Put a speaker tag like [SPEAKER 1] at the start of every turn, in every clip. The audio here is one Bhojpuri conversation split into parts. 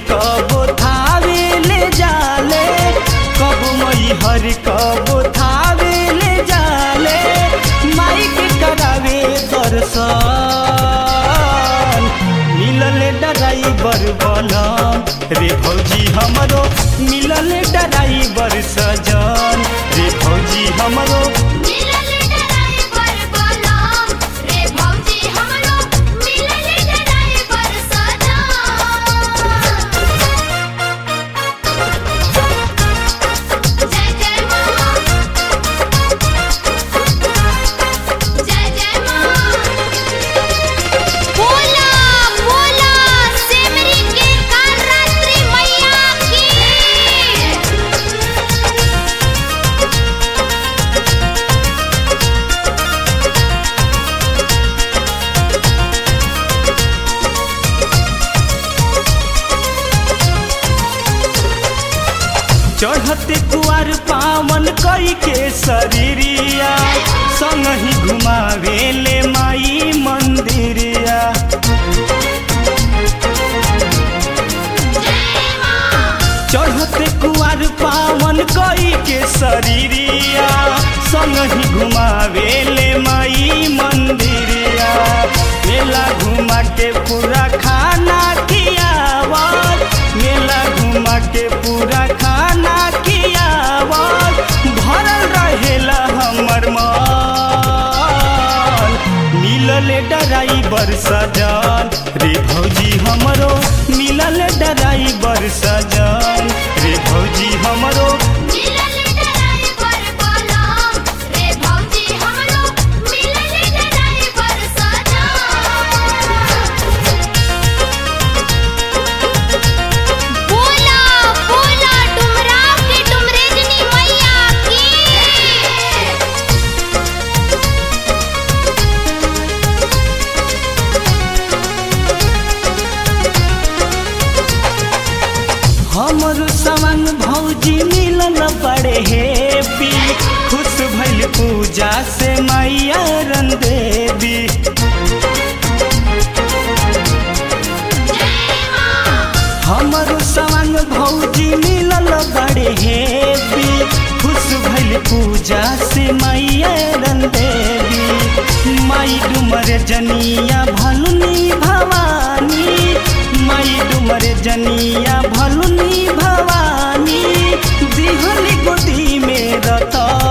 [SPEAKER 1] कबो थावे ले जाले कब मई हर कबो थावे ले जाले माई के करावे दर्शन मिलल ड्राइवर बनम रे भौजी हमरो मिलल ड्राइवर सजन रे भौजी हमरो
[SPEAKER 2] मिलल ड्राइवर बोलम रे भौजी हमरो मिलल ड्राइवर सजन जय जय मां जय जय मां बोला बोला सेमरी के कालरात्रि मैया की
[SPEAKER 1] चढ़ते कुआर पावन कई के शरीरिया संग ही घुमावे ले माई मंदिरिया चढ़ते कुआर पावन कई के शरीरिया संग ही घुमावे ले माई मंदिरिया मेला घुमा के पूरा खाना खियावत मेला घुमा के पूरा खाना खियावत भरल रहेला हमर मन मिलल ड्राइवर सजन रे भौजी हमरो मिलल ड्राइवर सजन रे भौजी हमरो
[SPEAKER 2] मिलल ड्राइवर बोलम रे भौजी हमरो मिलल ड्राइवर सजन बोला बोला डुमरा के डुमरेजनी मैया की
[SPEAKER 1] हमर सवन भौजी मिलल बड़े हेपी खुश भइल पूजा से मैया रन देवी हमर सवन भौजी मिलल बड़े हेपी खुश भइल पूजा से मैया रन देवी माई डुमर जनिया भलुनी भवानी माई डुमर जनिया भलुनी भवानी दिहली गोदी में रतन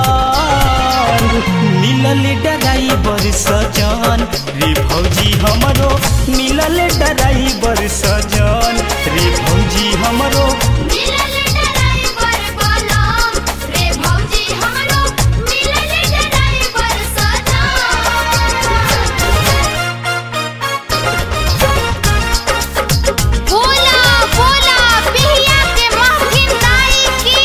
[SPEAKER 1] मिलल ड्राइवर सजन रे भौजी हमरो मिलल ड्राइवर सजन रे भौजी हमरो
[SPEAKER 2] मिलल ड्राइवर बोलम रे भौजी हमरो मिलल ड्राइवर सजन बोला बोला बिहिया के महफिल दाई की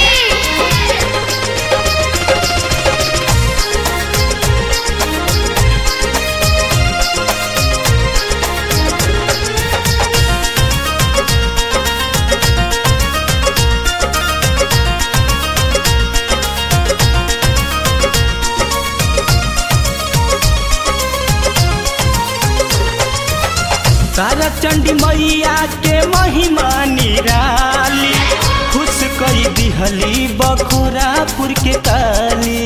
[SPEAKER 1] तारा चंडी मैया के महिमा निराली खुश कई दिहली बखोरापुर के काली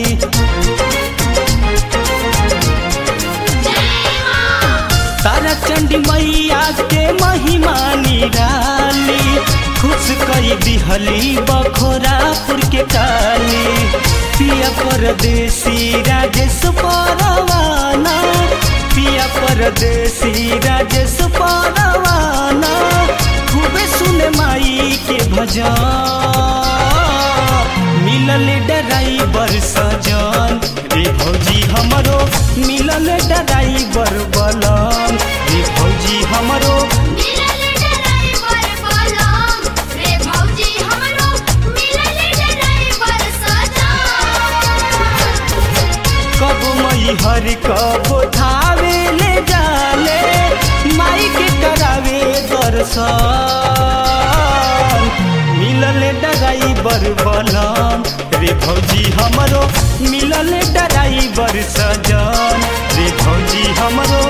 [SPEAKER 1] तारा चंडी मैया के महिमा निराली खुश कई दिहली बखोरापुर के काली पिया परदेसी राजेश परवाना पिया परदेसी राजेश परवाना खूबे सुने माई के भजन मिलल ड्राइवर सजन रे भौजी हमरो मिलल ड्राइवर बलम रे भौजी हमरो
[SPEAKER 2] मिलल ड्राइवर बोलम रे भौजी हमरो मिलल ड्राइवर सजन
[SPEAKER 1] कब मई हर कब थावे ले जाले माई के करावे दर्शन मिलल ड्राइवर बलम रे भौजी हमरो मिलल ड्राइवर सजन रे भौजी हमरो